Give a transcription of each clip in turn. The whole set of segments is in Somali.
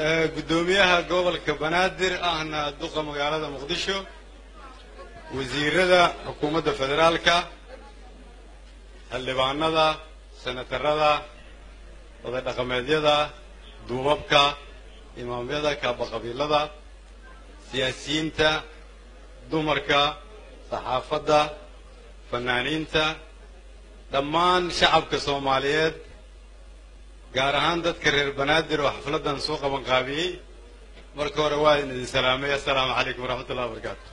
guddoomiyaha gobolka banaadir ahna duqa magaalada muqdisho wasiirada xukuumadda federaalka xildhibaanada senatarada oday dhaqameedyada duubabka imaamyada kaabaqabiilada siyaasiyiinta dumarka saxaafadda fanaaniinta dhammaan shacabka soomaaliyeed gaar ahaan dadka reer banaadir oo xafladdan soo qaban qaabiyey marka hore waa idin idin salaamay assalaamu calaykum waraxmat ullahi wabarakaatu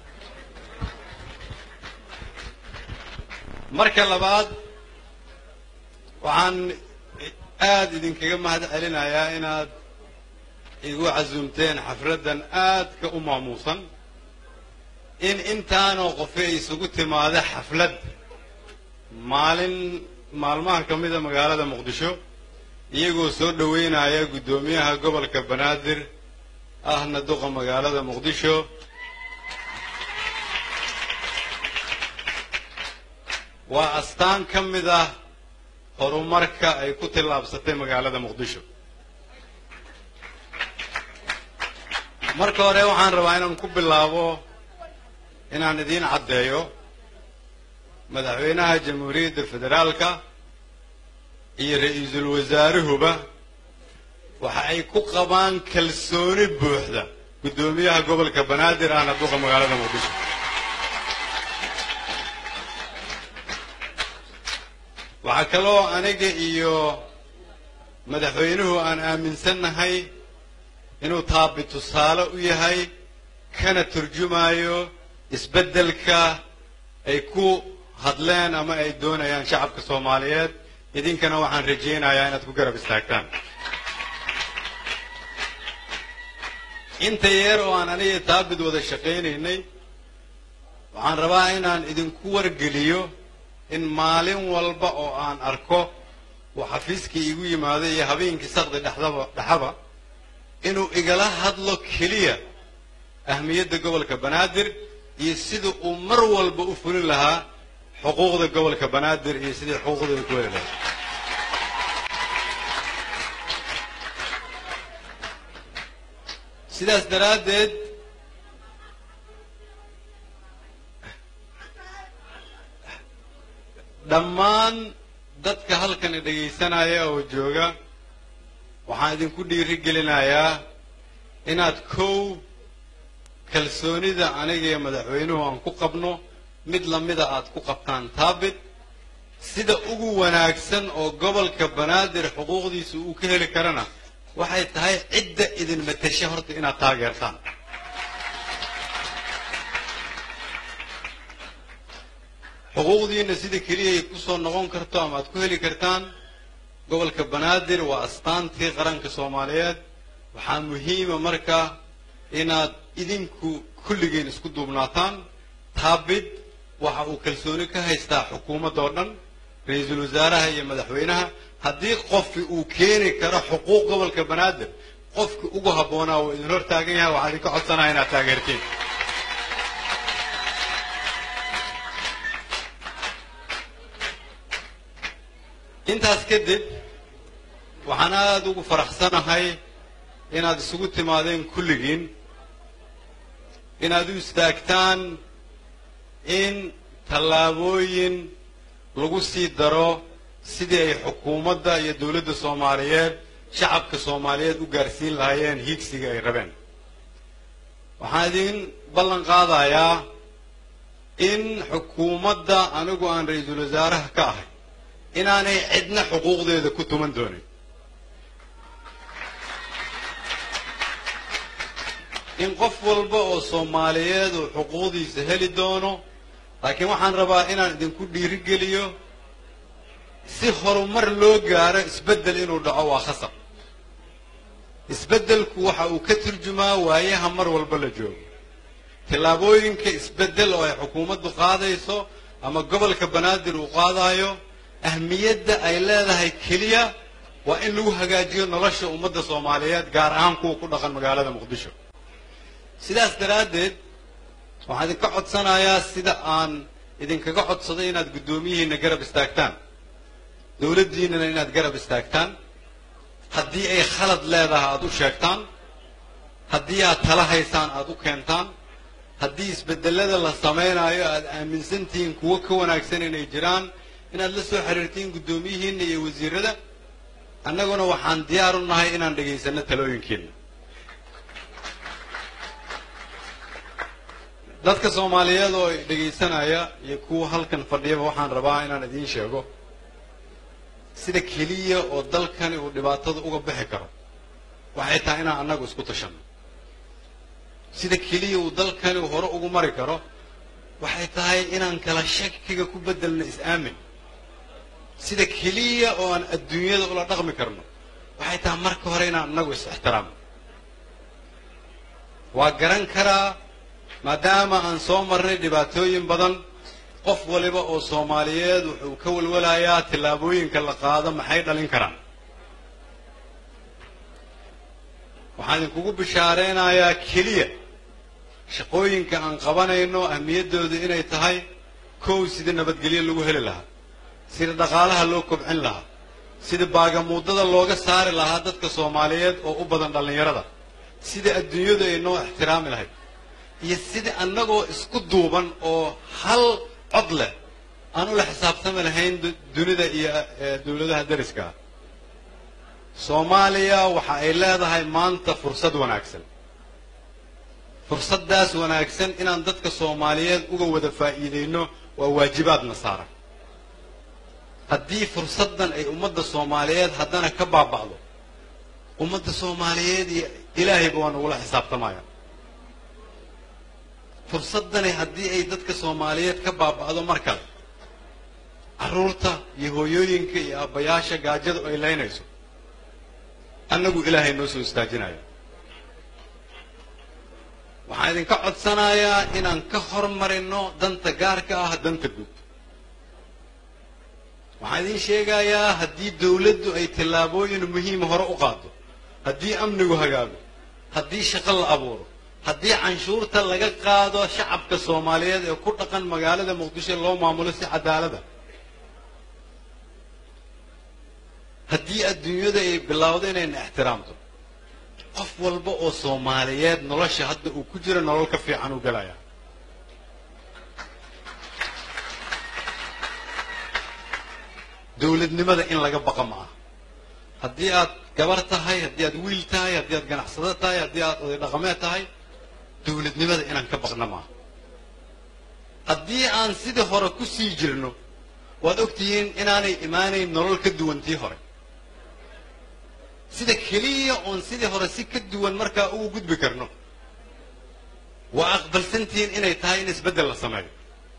marka labaad waxaan aada idinkaga mahad celinayaa inaad igu casuumteen xafladdan aadka u maamuusan in intaanoo qofe isugu timaada xaflad maalin maalmaha ka mida magaalada muqdisho iyagoo soo dhoweynaya guddoomiyaha gobolka banaadir ahna duqa magaalada muqdisho waa astaan ka mid ah horumarka ay ku tillaabsatay magaalada muqdisho marka hore waxaan rabaa inaan ku bilaabo inaan idiin caddeeyo madaxweynaha jamhuuriyadda federaalka iyo ra-iisul wasaaruhuba waxa ay ku qabaan kalsooni buuxda guddoomiyaha gobolka banaadir ahna duqa magaalada muqdisho waxaa kaloo aniga iyo madaxweynuhu aan aaminsannahay inuu taabi tusaale u yahay kana turjumayo isbeddelka ay ku hadleen ama ay doonayaan shacabka soomaaliyeed idinkana waxaan rajaynayaa inaad ku garab istaagtaan inta yeer oo aan aniga taabid wada shaqaynaynay waxaan rabaa inaan idinku wargeliyo in maalin walba oo aan arko uu xafiiskii igu yimaado iyo habeenkii sakdi dhexdaba dhexaba inuu igala hadlo keliya ahmiyadda gobolka banaadir iyo sida uu mar walba u fulin lahaa xuquuqda gobolka banaadir iyo sidii xuquuqdooda ku heli lahaa sidaas daraaddeed dhammaan dadka halkan dhegaysanaya oo jooga waxaan idinku dhiiri gelinayaa inaad kow kalsoonida aniga iyo madaxweynuhu aan ku qabno mid lamida aad ku qabtaan taabit sida ugu wanaagsan oo gobolka banaadir xuquuqdiisa uu ka heli karana waxay tahay cidda idin matasha horta inaad taageertaan xuquuqdiina sida keliya ay kusoo noqon karto ama aad ku heli kartaan gobolka banaadir waa astaantii qaranka soomaaliyeed waxaa muhiima marka inaad idinku kulligeen isku duubnaataan taabid waxa uu kalsooni ka haystaa xukuumadda oo dhan ra-iisul wasaaraha iyo madaxweynaha haddii qofki uu keeni karo xuquuq gobolka banaadir qofki ugu habboonaa uu idin hor taagan yahay waxaa idinka codsanaya inaad taageertiin intaas kadib waxaan aada ugu faraxsanahay inaad isugu timaadeen kulligiin inaad u istaagtaan in tallaabooyin lagu sii daro sidii ay xukuumadda iyo dowladda soomaaliyeed shacabka soomaaliyeed u gaarsiin lahaayeen hiigsiga ay rabeen waxaan idin ballan qaadayaa in xukuumadda anigu aan ra-iisul wasaaraha ka ahay inaanay cidna xuquuqdeeda ku tuman doonin in qof walba oo soomaaliyeed uu xuquuqdiisa heli doono laakiin waxaan rabaa inaan idinku dhiirigeliyo si horumar loo gaaro isbeddel inuu dhaco waa khasab isbeddelku waxa uu ka turjumaa waayaha mar walba la joogo tallaabooyinka isbeddel oo ay xukuumaddu qaadayso ama gobolka banaadir uu qaadayo ahmiyadda ay leedahay keliya waa in lagu hagaajiyo nolosha ummadda soomaaliyeed gaar ahaan kuwa ku dhaqan magaalada muqdisho sidaas daraaddeed waxaan idinka codsanayaa sida aan idinkaga codsaday inaad guddoomiyihiinna garab istaagtaan dowladdiinnana inaad garab istaagtaan haddii ay khalad leedahay aada u sheegtaan haddii aad tala haysaan aada u keentaan haddii isbedelada la samaynayo aada aaminsantihiin kuwo ka wanaagsan inay jiraan inaad la soo xiriirtiin guddoomiyihiinna iyo wasiirada annaguna waxaan diyaar u nahay inaan dhegaysanno talooyinkiina dadka soomaaliyeed oo dhegaysanaya iyo kuwa halkan fadhiyaba waxaan rabaa inaan idiin sheego sida keliya oo dalkani uu dhibaatada uga bixi karo waxay tahay inaan annagu isku tashanno sida keliya uu dalkani hore ugu mari karo waxay tahay inaan kala shakiga ku beddelno is-aamin sida keliya oo aan adduunyada ula dhaqmi karno waxay tahay marka hore inaan annagu is-ixtiraamno waa garan karaa maadaama aan soo marnay dhibaatooyin badan qof waliba oo soomaaliyeed wuxuu ka walwalayaa tillaabooyinka la qaado maxay dhalin karaan waxaan idinkugu bishaareynayaa keliya shaqooyinka aan qabanayno ahmiyaddoodu inay tahay kow sida nabadgelyo lagu heli lahaa sida dhaqaalaha loo kobcin lahaa sida baagamuudada looga saari lahaa dadka soomaaliyeed oo u badan dhallinyarada sida adduunyadu ay noo ixtiraami lahayd iyo sida annagoo isku duuban oo hal cod leh aan ula xisaabtami lahayn dunida iyo dowladaha dariska ah soomaaliya waxa ay leedahay maanta fursad wanaagsan fursaddaas wanaagsan inaan dadka soomaaliyeed uga wada faa'iidayno waa waajibaadna saaran haddii fursaddan ay ummadda soomaaliyeed haddana ka baaba'do ummadda soomaaliyeed iyo ilaahayba waa nagula xisaabtamaya fursaddani haddii ay dadka soomaaliyeed ka baaba'do mar kale carruurta iyo hooyooyinka iyo aabbayaasha gaajadu ay laynayso annagu ilaahay noo soo istaajinayo waxaan idinka codsanayaa inaan ka hormarino danta gaarka ah danta guud waxaan idiin sheegayaa haddii dawladdu ay tallaabooyin muhiima hore u qaado haddii amnigu hagaago haddii shaqo la abuuro haddii canshuurta laga qaado shacabka soomaaliyeed ee ku dhaqan magaalada muqdisho loo maamulo si cadaalada haddii adduunyada ay bilowdo inayna ixtiraamto qof walba oo soomaaliyeed nolosha hadda uu ku jiro nolol ka fiican uu gelaya dowladnimada in laga baqa ma aha haddii aad gabar tahay haddii aad wiil tahay haddii aad ganacsado tahay haddii aad oday dhaqameed tahay dowladnimada inaan ka baqna maaha haddii aan sidii hore ku sii jirno waad ogtihiin inaanay imaanayn nolol ka duwan tii hore sida keliya oon sidii hore si ka duwan markaa ugu gudbi karno waa aqbalsantihiin inay tahay in isbeddel la sameeyo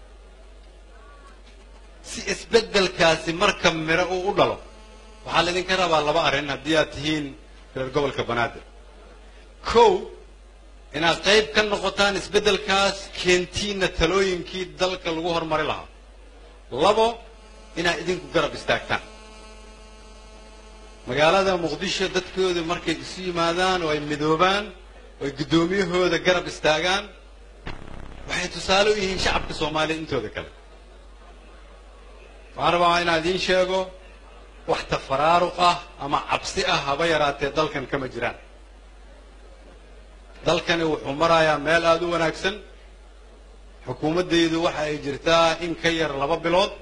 si isbeddelkaasi marka miro uu u dhalo waxaa laydinka rabaa laba arrin haddii aad tihiin reer gobolka banaadir kow inaad qayb ka noqotaan isbeddelkaas keentiinna talooyinkii dalka lagu horumari lahaa labo inaad idinku garab istaagtaan magaalada muqdisho dadkooda markay isu yimaadaan oo ay midoobaan oo ay guddoomiyahooda garab istaagaan waxay tusaale u yihiin shacabka soomaaliya intooda kale waxaan rabaa inaan idiin sheego wax tafaraaruq ah ama cabsi ah haba yaraatee dalkan kama jiraan dalkani wuxuu marayaa meel aada u wanaagsan xukuumaddaydu waxa ay jirtaa in ka yar laba bilood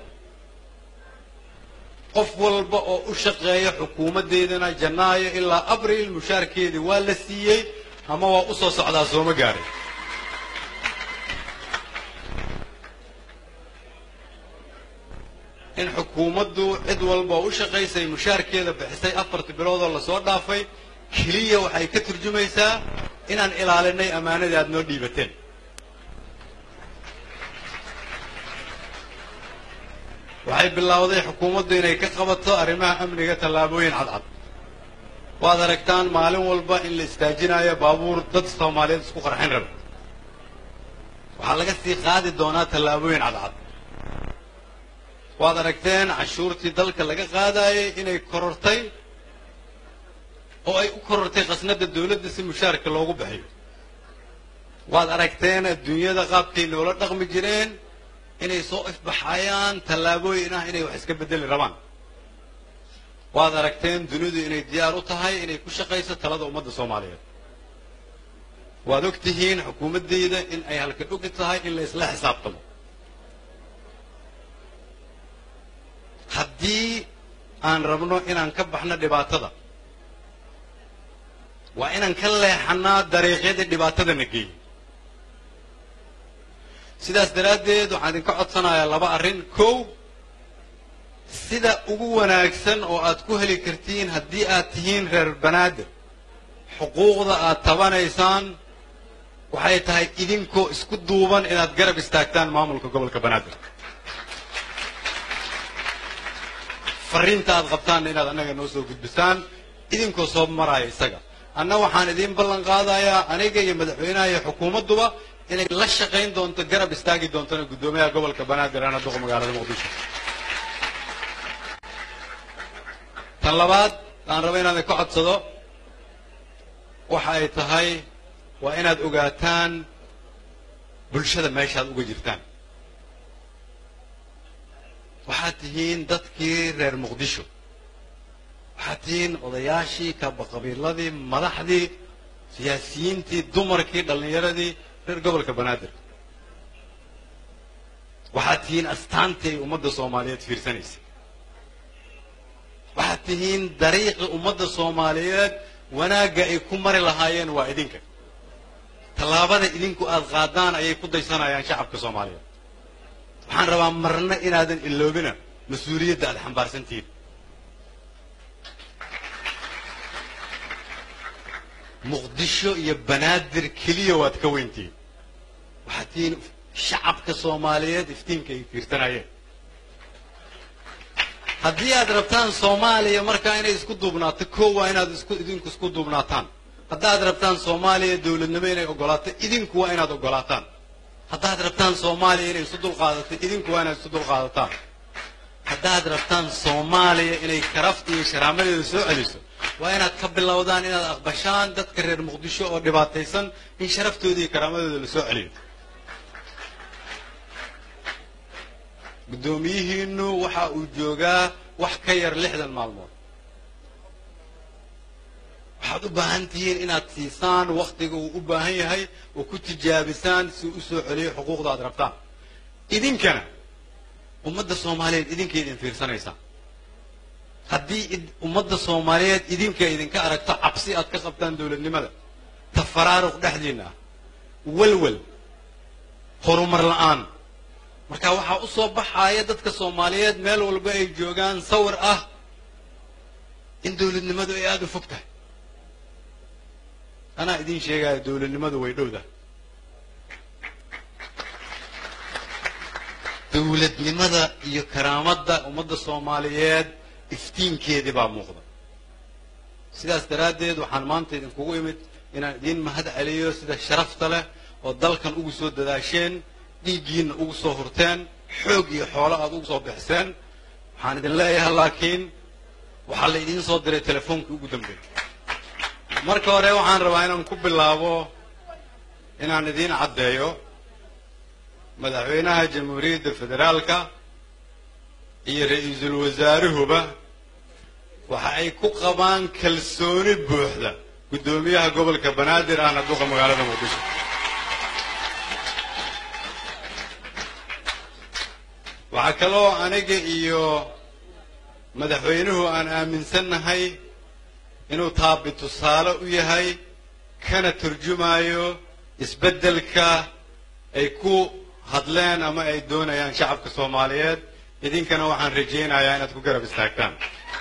qof walba oo u shaqeeya xukuumaddeydana janaayo ilaa abriil mushaarkeedii waa la siiyey ama waa u soo socdaa sooma gaaray in xukuumaddu cid walba oo u shaqaysay mushaarkeeda bixisay afartii biloodoo lasoo dhaafay keliya waxay ka turjumaysaa inaan ilaalinay ammaanadii aad noo dhiibateen waxay bilowday xukuumaddu inay ka qabato arrimaha amniga tallaabooyin cadcad waad aragtaan maalin walba in la istaajinayo baabuur dad soomaaliyeed isku qarxin raba waxaa laga sii qaadi doonaa tallaabooyin cadcad waad aragteen cashuurtii dalka laga qaadayay inay korortay oo ay u korortay khasnadda dawladda si mushaarka loogu bixiyo waad aragteen adduunyada qaabkay noola dhaqmi jireen inay soo ifbaxayaan tallaabooyin ah inay wax iska beddeli rabaan waad aragteen dunidu inay diyaar u tahay inay ku shaqayso talada ummadda soomaaliyeed waad og tihiin xukuumaddayda in ay halka ogi tahay in la isla xisaabtamo haddii aan rabno inaan ka baxno dhibaatada waa inaan ka leexanaa dariiqyadii dhibaatadana geeyey sidaas daraaddeed waxaan idinka codsanayaa laba arrin kow sida ugu wanaagsan oo aad ku heli kartiin haddii aad tihiin reer banaadir xuquuqda aad tabanaysaan waxay tahay idinkoo isku duuban inaad garab istaagtaan maamulka gobolka banaadir fariinta aad qabtaanna inaad annaga noo soo gudbisaan idinkoo soo maraya isaga anna waxaan idiin ballan qaadayaa aniga iyo madaxweynaha iyo xukuumadduba inay la shaqayn doonto garab istaagi doontona guddoomiyaha gobolka banaadir ana duqa magaalada muqdisho tan labaad aan raba inaan ka codsado waxa ay tahay waa inaad ogaataan bulshada meeshaad uga jirtaan waxaad tihiin dadkii reer muqdisho waxaad tihiin odayaashii kabaqabiiladii madaxdii siyaasiyiintii dumarkii dhallinyaradii reer gobolka banaadir waxaad tihiin astaantii ay ummadda soomaaliyeed fiirsanaysay waxaad tihiin dariiqi ummadda soomaaliyeed wanaagga ay ku mari lahaayeen waa idinka tallaabada idinku aad qaadaan ayay ku daysanayaan shacabka soomaaliyeed waxaan rabaa marna inaadan iloobina mas-uuliyadda aad xambaarsantihiin muqdisho iyo banaadir keliya waad ka weyntihiin waxaad tihiin shacabka soomaaliyeed iftiinka ay fiirsanayeen haddii aad rabtaan soomaaliya markaa inay isku duubnaato koo waa inaad isku idinku isku duubnaataan haddaad rabtaan soomaaliya dowladnimo inay ogolaato idinku waa inaad ogolaataan haddaad rabtaan soomaaliya inay isu dulqaadato idinku waa inaad isu dulqaadataan haddaad rabtaan soomaaliya inay karafta iyo sharaamadeeda soo celiso waa inaad ka bilowdaan inaad aqbashaan dadka reer muqdisho oo dhibaataysan in sharaftooda iyo karaamadooda la soo celiyo guddoomiyihiinu waxa uu joogaa wax ka yar lixdan maalmood waxaad u baahan tihiin inaad siisaan wakhtiga uu u baahan yahay oo ku tijaabisaan si uu u soo celiyo xuquuqda aad rabtaan idinkana ummadda soomaaliyeed idinkay idin fiirsanaysaa haddii ummadda soomaaliyeed idinka idinka aragto cabsi aad ka qabtaan dowladnimada tafaraaruq dhexdiinna ah walwal horumar la'aan marka waxaa u soo baxaaya dadka soomaaliyeed meel walba ay joogaan sawir ah in dowladnimadu ay aada u fog tahay anaa idiin sheegaya dowladnimadu way dhowdahay dowladnimada iyo karaamadda ummadda soomaaliyeed iftiinkeedii baa muuqda sidaas daraaddeed waxaan maanta idinkugu imid inaan idiin mahad celiyo sida sharafta leh oo dalkan ugu soo dadaasheen dhiiggiinna ugu soo hurteen xoog iyo xoolo aad ugu soo bixiseen waxaan idin leeyahay laakiin waxaa la idiin soo diray telefoonkii ugu dambeeyey marka hore waxaan rabaa inaan ku bilaabo inaan idiin caddeeyo madaxweynaha jamhuuriyadda federaalka iyo ra-iisul wasaaruhuba waxa ay ku qabaan kalsooni buuxda guddoomiyaha gobolka banaadir ahna duqa magaalada muqdisho waxaa kaloo aniga iyo madaxweynuhu aan aaminsannahay inuu taabi tusaale u yahay kana turjumayo isbeddelka ay ku hadleen ama ay doonayaan shacabka soomaaliyeed idinkana waxaan rajaynayaa inaad ku garab istaagtaan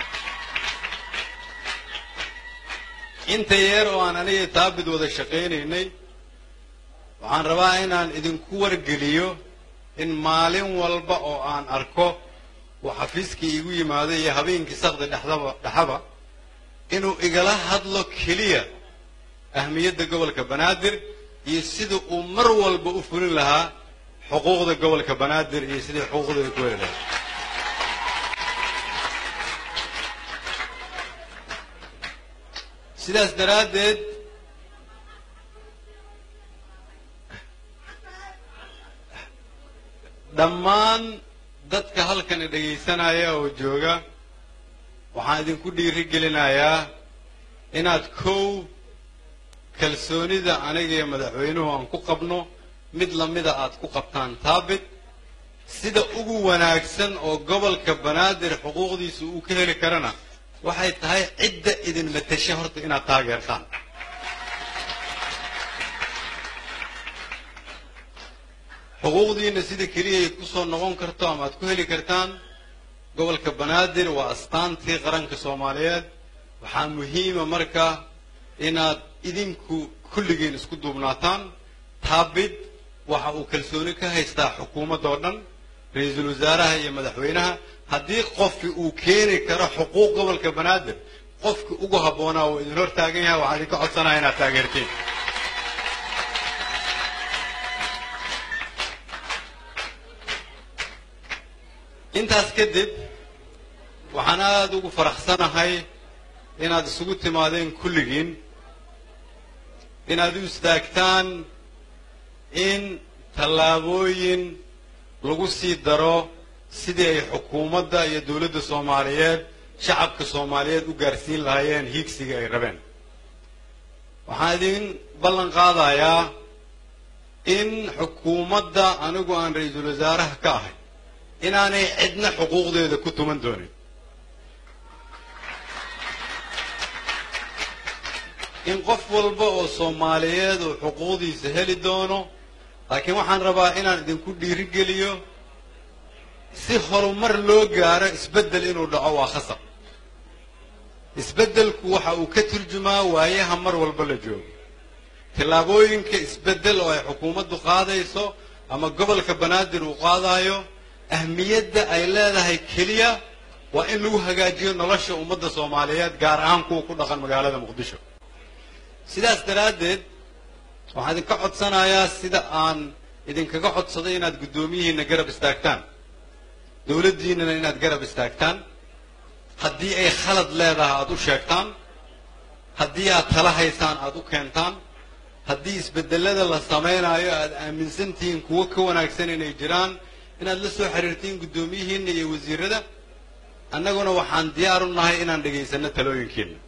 inta yeer oo aan aniga taabid wada shaqaynaynay waxaan rabaa inaan idinku wargeliyo in maalin walba oo aan arko uu xafiiskii igu yimaado iyo habeenkii sakdi dhexdaba dhexaba inuu igala hadlo keliya ahmiyadda gobolka banaadir iyo sida uu mar walba u fulin lahaa xuquuqda gobolka banaadir iyo sidii xuquuqda ay ku heli lahayd sidaas daraaddeed dhammaan dadka halkan dhegaysanaya oo jooga waxaan idinku dhiiri gelinayaa inaad kow kalsoonida aniga iyo madaxweynuhu aan ku qabno mid lamida aad ku qabtaan taabit sida ugu wanaagsan oo gobolka banaadir xuquuqdiisa uu ka heli karana waxay tahay cidda idin matasha horta inaad taageertaan xuquuqdiina sida keliya ay ku soo noqon karto ama aad ku heli kartaan gobolka banaadir waa astaantii qaranka soomaaliyeed waxaa muhiima marka inaad idinku kulligiin isku duubnaataan taabid waxa uu kalsooni ka haystaa xukuumadda oo dhan ra-iisul wasaaraha iyo madaxweynaha haddii qofki uu keeni karo xuquuq gobolka banaadir qofki ugu habboonaa uu idin hor taagan yahay waxaa idinka codsanaya inaad taageertiin intaas kadib waxaan aada ugu faraxsanahay inaad isugu timaadeen kulligiin inaad u istaagtaan in tallaabooyin lagu sii daro sidii ay xukuumadda iyo dowladda soomaaliyeed shacabka soomaaliyeed u gaarsiin lahaayeen hiigsiga ay rabeen waxaan idin ballan qaadayaa in xukuumadda anigu aan ra-iisul wasaaraha ka ahay inaanay cidna xuquuqdeeda ku tuman doonin in qof walba oo soomaaliyeed uu xuquuqdiisa heli doono laakiin waxaan rabaa inaan idinku dhiirigeliyo si horumar loo gaaro isbeddel inuu dhaco waa khasab isbeddelku waxa uu ka turjumaa waayaha mar walba la joogo tillaabooyinka isbeddel oo ay xukuumaddu qaadayso ama gobolka banaadir uu qaadayo ahmiyadda ay leedahay keliya waa in lagu hagaajiyo nolosha ummadda soomaaliyeed gaar ahaan kuwa ku dhaqan magaalada muqdisho sidaas daraaddeed waxaan idinka codsanayaa sida aan idinkaga codsaday inaad guddoomiyihiinna garab istaagtaan dowladdiinnana inaad garab istaagtaan haddii ay khalad leedahay aad u sheegtaan haddii aad tala haysaan aad u keentaan haddii isbedelada la samaynayo aad aaminsan tihiin kuwo ka wanaagsan inay jiraan inaad la soo xiriirtiin guddoomiyihiinna iyo wasiirada annaguna waxaan diyaar u nahay inaan dhegaysanno talooyinkiinna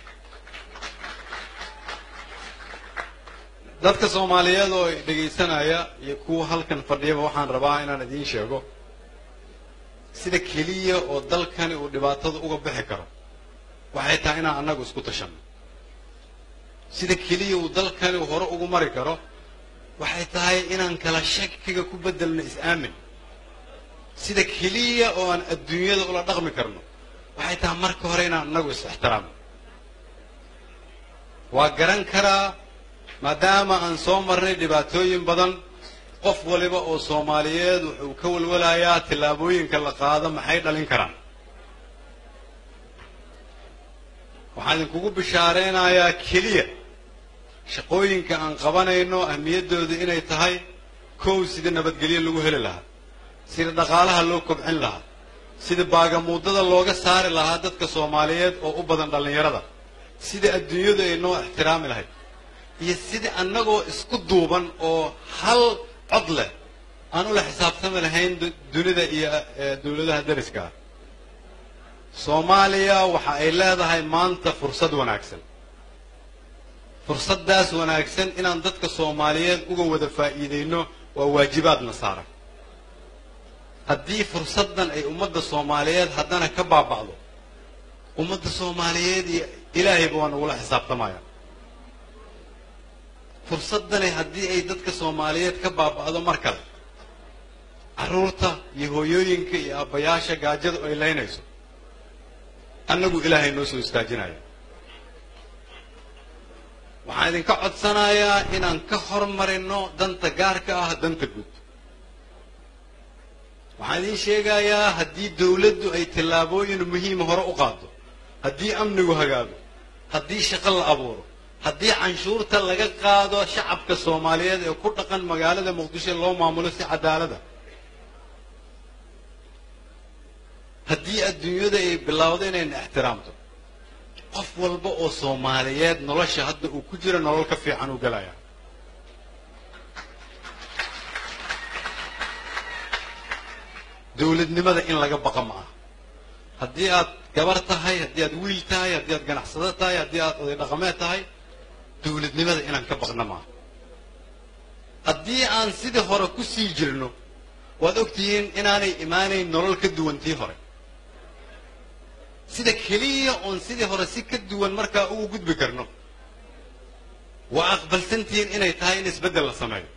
dadka soomaaliyeed oo dhegaysanaya iyo kuwa halkan fadhiyaba waxaan rabaa inaan idiin sheego sida keliya oo dalkani uu dhibaatada uga bixi karo waxay tahay inaan annagu isku tashanno sida keliya uu dalkani hore ugu mari karo waxay tahay inaan kala shakiga ku beddelno is-aamin sida keliya oo aan adduunyada ula dhaqmi karno waxay tahay marka hore inaan annagu is-ixtiraamno waa garan karaa maadaama aan soo marnay dhibaatooyin badan qof waliba oo soomaaliyeed wuxuu ka walwalayaa tillaabooyinka la qaado maxay dhalin karaan waxaan idinkugu bishaaraynayaa keliya shaqooyinka aan qabanayno ahmiyaddooda inay tahay kow sida nabadgelyo lagu heli lahaa sida dhaqaalaha loo kobcin lahaa sida baagamuudada looga saari lahaa dadka soomaaliyeed oo u badan dhallinyarada sida adduunyadu ay noo ixtiraami lahayd iyo sida annagoo isku duuban oo hal cod leh aan ula xisaabtami lahayn dunida iyo dowladaha dariska ah soomaaliya waxa ay leedahay maanta fursad wanaagsan fursaddaas wanaagsan inaan dadka soomaaliyeed uga wada faa'iidayno waa waajibaadna saaran haddii fursaddan ay ummadda soomaaliyeed haddana ka baaba'do ummadda soomaaliyeed iyo ilaahayba waa nagula xisaabtamaya fursaddani haddii ay dadka soomaaliyeed ka baaba'do mar kale carruurta iyo hooyooyinka iyo aabbayaasha gaajadu ay laynayso annagu ilaahay noo soo istaajinaya waxaan idinka codsanayaa inaan ka hormarino danta gaarka ah danta guud waxaan idiin sheegayaa haddii dawladdu ay tillaabooyin muhiima hore u qaado haddii amnigu hagaago haddii shaqo la abuuro haddii canshuurta laga qaado shacabka soomaaliyeed ee ku dhaqan magaalada muqdisho loo maamulo si cadaalada haddii adduunyada ay bilowdo inayna ixtiraamto qof walba oo soomaaliyeed nolosha hadda uu ku jiro nolol ka fiican uu gelaya dowladnimada in laga baqa ma aha haddii aad gabar tahay haddii aad wiil tahay haddii aad ganacsado tahay haddii aad oday dhaqameed tahay dawladnimada inaan ka baqna maaha haddii aan sidii hore ku sii jirno waad ogtihiin inaanay imaanayn nolol ka duwan tii hore sida keliya oon sidii hore si ka duwan markaa ugu gudbi karno waa aqbalsantihiin inay tahay in isbeddel la sameeyo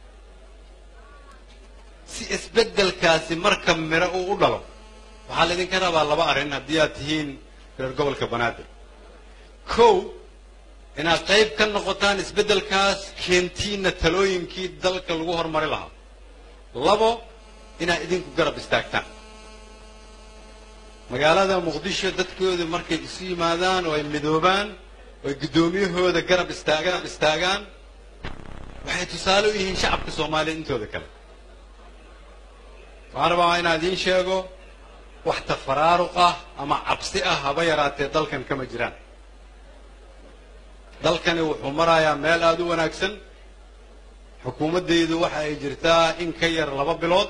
si isbeddelkaasi marka miro uu u dhalo waxaa laydinka rabaa laba arrin haddii aad tihiin reer gobolka banaadir kow inaad qayb ka noqotaan isbeddelkaas keentiinna talooyinkii dalka lagu horumari lahaa labo inaad idinku garab istaagtaan magaalada muqdisho dadkooda markay isu yimaadaan oo ay midoobaan oo ay guddoomiyahooda garab istaagaan istaagaan waxay tusaale u yihiin shacabka soomaaliya intooda kale waxaan rabaa inaan idiin sheego wax tafaraaruq ah ama cabsi ah haba yaraatee dalkan kama jiraan dalkani wuxuu marayaa meel aada u wanaagsan xukuumaddaydu waxa ay jirtaa in ka yar laba bilood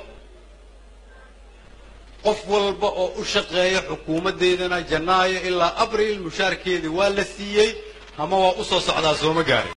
qof walba oo u shaqeeya xukuumaddeydana janaayo ilaa abriil mushaarkeedii waa la siiyey ama waa u soo socdaa sooma gaarin